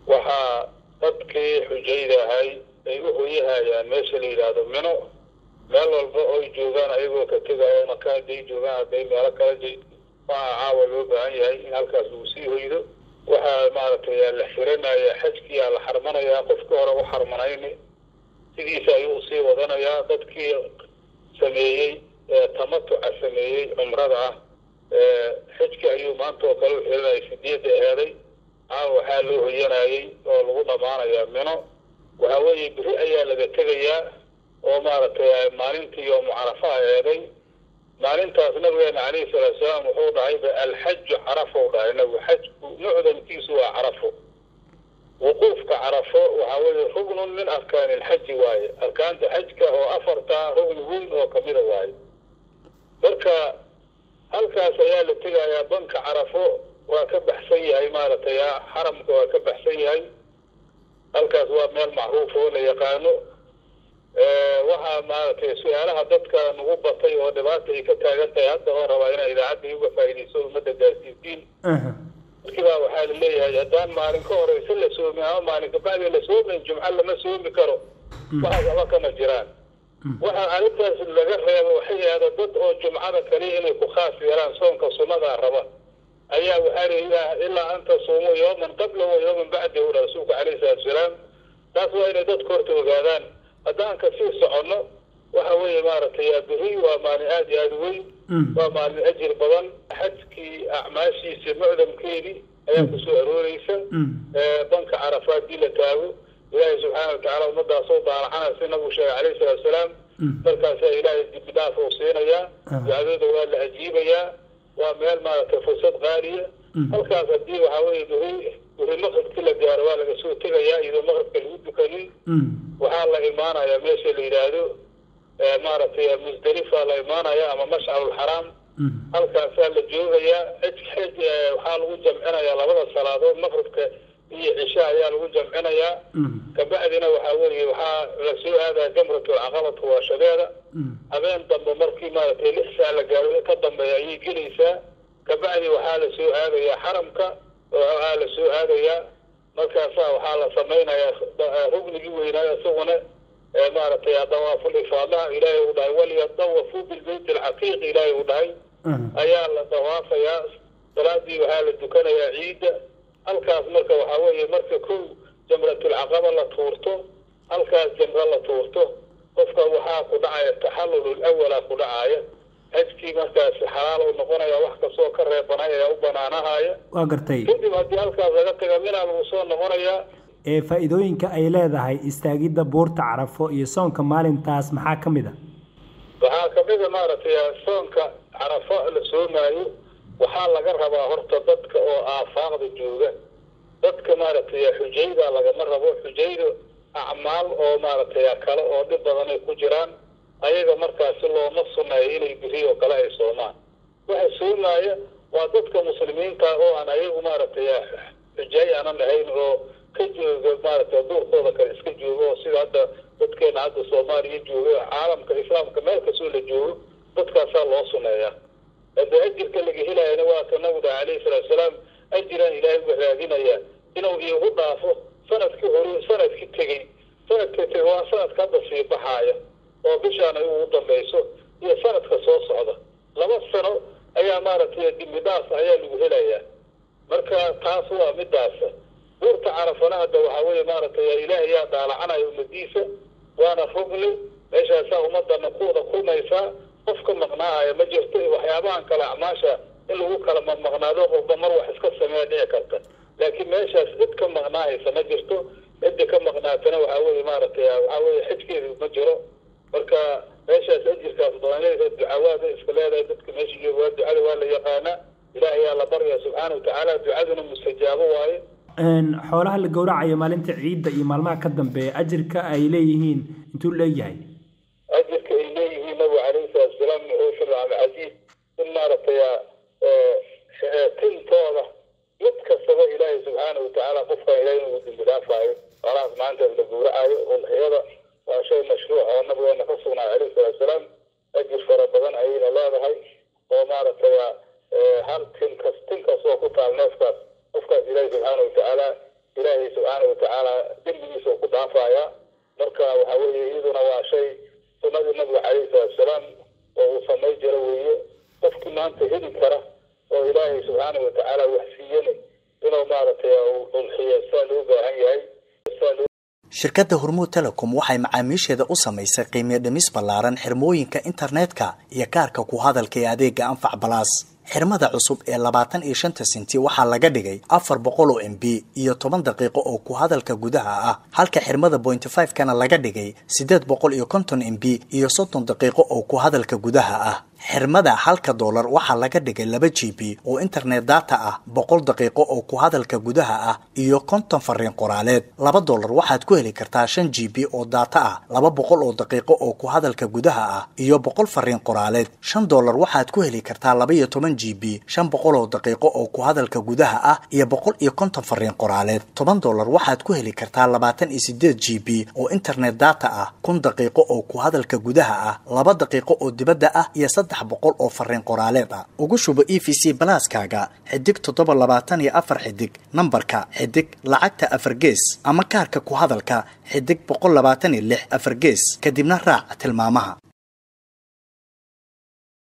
waxaa dadkii xujayda ahay ay u hoyahayaan meesha la yidhaahdo mino meel walba oy joogaan ayagoo ka tegaya maka hadday joogaan hadday meelo kala j waxaa caawa loo baahan yahay in halkaas lagu sii hoydo waxaa maaragtay la xiranaya xajkiyaa la xarmanayaa qofka hore u xarmanayni sidiisa ayuu usii wadanayaa dadkii sameeyey tamatuca sameeyey cumrada ah xijki ayuu maanta oo kale u xiranayay sideedda aheeday caawa waxaa loo hoyanayay oo lagu dhammaanayaa mino waxa weeye beri ayaa laga tegayaa oo maaragtay maalintii yoomu carafa eeday maalintaas nabigeena calayhi salaatu salaam wuxuu dhahayba alxaju carafo dhahay nabigu xajku mucdamkiisu waa carafo wuquufka carafo waxaa weeye rugnun min arkaani ilxaji waaye arkaanta xajka oo afarta rugni weyn oo kamida waaye marka halkaas ayaa la tegayaa banka carafo waa ka baxsan yahay maaragtay xaramka waa ka baxsan yahay halkaas waa meel macruuf oo la yaqaano waxaa maaragtay su-aalaha dadka nagu batay oo dhibaata ay ka taagan tahay hadda oo rabaa inaa idaacadda uga faa'iidayso ummadda gaarsiisiin markiibaa waxaa la leeyahay haddaan maalin ka horeysa la soomin ama maalin kabacdi la soomin jumco lama soomi karo waxaas aba kama jiraan waxaa arrintaas laga reeba waxay ahda dad oo jumcada kaliya inay ku khaas yeelaan soonka sunnadaa raba ayaa waxaa la ilaa an tasuumuu yooman qabla wa yooman bacda ula rasuulku calayhi salaatu salaam taas waa inay dadka horta ogaadaan haddaan ka sii soconno waxa weeye maaragtay beri waa maalin aada iyo aada weyn waa maalin ajir badan xajkii acmaashiisa mucdamkeedii ayaa kusoo arooreysa banka carafa haddii la taago ilaahay subxaana watacaala ummadaasoo daalacanaya si nabigu sheegay calayhi salaatu salaam markaasaa ilaahay dibi dhaaf uu siinayaa ducadooda waa la ajiibayaa waa meel maaragtay fursad qaaliya halkaas haddii waxaa weeye beri beri maqribkii la gaaro waa laga soo tegayaa iyadoo maqribka lagu dukanin waxaa la imaanayaa meesha la yidhaahdo maaragtay musdalifa la imaanaya ama mashcarulxaraam halkaasaa la joogayaa xij xij waxaa lagu jamcinayaa labada salaadood maqribka iyo cisha ayaa lagu jamcinayaa kabacdina waxaa weeye waxaa lasoo aadaya jamratulcaqabatu waashadeeda habeen dambe markii maaragtay lix saa la gaaro ka dambeeya ayay gelaysaa kabacdi waxaa la soo aadayaa xaramka waxaa la soo aadayaa markaasaa waxaa la samaynayaa rugnigii weynaayo isaguna maaragtay dawaaful ifaadaha ilaahay uu dhahay walyadawafuu bilbeyt alcaqiiq ilaahay uu dhahay ayaa la dawaafayaa salaadii waxaa la dukanayaa ciidda halkaas marka waxaa weeye marka kow jamratulcaqaba la tuurto halkaas jamro la tuurto qofka waxaa ku dhacaya taxallul awala ku dhacaaya xajkii markaas xalaal uu noqonaya wax kastoo ka reebanay ayaa u banaanahaya waa gartay kadib haddii halkaas laga taga minaa lagu soo noqonayaa ee faa'iidooyinka ay leedahay istaagidda buurta carafo iyo soonka maalintaas maxaa ka mid a waxaa kamid a maaragtay soonka carafo la soomaayo waxaa laga rabaa horta dadka oo aafaaqda jooga dadka maaragtay xujayda lagama rabo xujayda acmaal oo maaragtay kale oo dhib badan ay ku jiraan ayaga markaasi looma sunneeyo inay biri oo kale ay soomaan waxa soomaaya waa dadka muslimiinta oo aan ayagu maaragtay xujaay aanan ahayn oo ka jooga maaragtay duurkooda kale iska joogo oo sida hadda dadkeena hadda soomaaliya joogo caalamka islaamka meel kastoo la joogo dadkaasaa loo sunneeyaa hadda ajirka laga helayana waa ka nabiga calayhi salaatu salaam ajiraan ilaahay uga raadinaya inuu iigu dhaafo sanadkii hore sanadkii tegey sanadka tegey waa sanadka hadda sii baxaaya oo bishaan ay ugu dambayso iyo sanadka soo socda laba sano ayaa maaragtay dimbi dhaaf ayaa lagu helayaa marka taas waa midaas buurta carafana hadda waxaa weeye maaragtay ilaahay yaa daalacanaya ummadiisa waana rugni meeshaasaa ummadana ku wada kulmaysaa qof ka maqnaahaya ma jirto waxyaabahan kale acmaasha in lagu kala maqnaado qofba mar wax iska sameeya dhici karta laakiin meeshaas cid ka maqnaahaysa ma jirto cidda ka maqnaatana waxaa weeye maaragtay waxaa weeye xijkeedu ma jiro marka meeshaas ajirkaas badanleeda ducawaada iska leedahay dadka meesha jooga waa ducada waa la yaqaanaa ilaahay yaa la barya subxaana watacaala ducaduna mustajaabo waaye xoolaha la gowracayo maalinta ciidda iyo maalmaha ka dambeeya ajirka ay leeyihiin intuu leeyahay ajirka ay leeyihiin nabigu calayhi salaatu salaam wuxuu fil cabdilcasiis in maaragtay tintooda mid kastaba ilaahay subxaana watacaala qofkan ilahay inuu dembi dhaafaayo xoolahaas maalintaas la gowracayo udxiyada waa shay mashruuc oo nabigeena ka sugnaa calayhi salaatu salaam ajir fara badan ayayna leedahay oo maaragtay hal tin kas tin kastoo ku taal neefkaas qofkaas ilaahay subxaana watacaala ilaahay subxaana watacaala dembigiisa uu ku dhaafaya marka waxa weeye iyaduna waa shay sunnadii nabiga calayhi salaatusalaam oo uu samay jiro weeye qofkii maanta heli kara oo ilaahay subxaana watacaala wax siiyana inuu maaragtay ulxiyo saa loo baahan yahay saa loo shirkadda hormuud telecom waxay macaamiisheeda u samaysay qiimiyo dhimis ballaaran xirmooyinka internetka iyo kaarka ku hadalka ee adeega anfac balaas xirmada cusub ee labaatan iyo shanta senti waxaa laga dhigay afar boqol oo m b iyo toban daqiiqo oo ku hadalka gudaha ah halka xirmada pointy five kana laga dhigay siddeed boqol iyo konton m b iyo soddon daqiiqo oo ku hadalka gudaha ah xirmada halka doolar waxaa laga dhigay laba g b oo internet data ah boqol daqiiqo oo ku hadalka gudaha ah iyo konton fariin qoraaleed laba doolar waxaad ku heli kartaa shan g b oo data ah laba boqol oo daqiiqo oo ku hadalka gudaha ah iyo boqol fariin qoraaleed shan doolar waxaad ku heli kartaa laba iyo toban g b shan boqol oo daqiiqo oo ku hadalka gudaha ah iyo boqol iyo konton fariin qoraaleed toban doolar waxaad ku heli kartaa labaatan iyo sideed g b oo internet data ah kun daqiiqo oo ku hadalka gudaha ah laba daqiiqo oo dibadda ah iyo saddex boqol oo fariin qoraaleed ah ugu shubo e v c balaaskaaga xidig toddoba labaatan iyo afar xidig nambarka xidig lacagta afar gees ama kaarka ku hadalka xidig boqol labaatan iyo lix afar gees kadibna raac tilmaamaha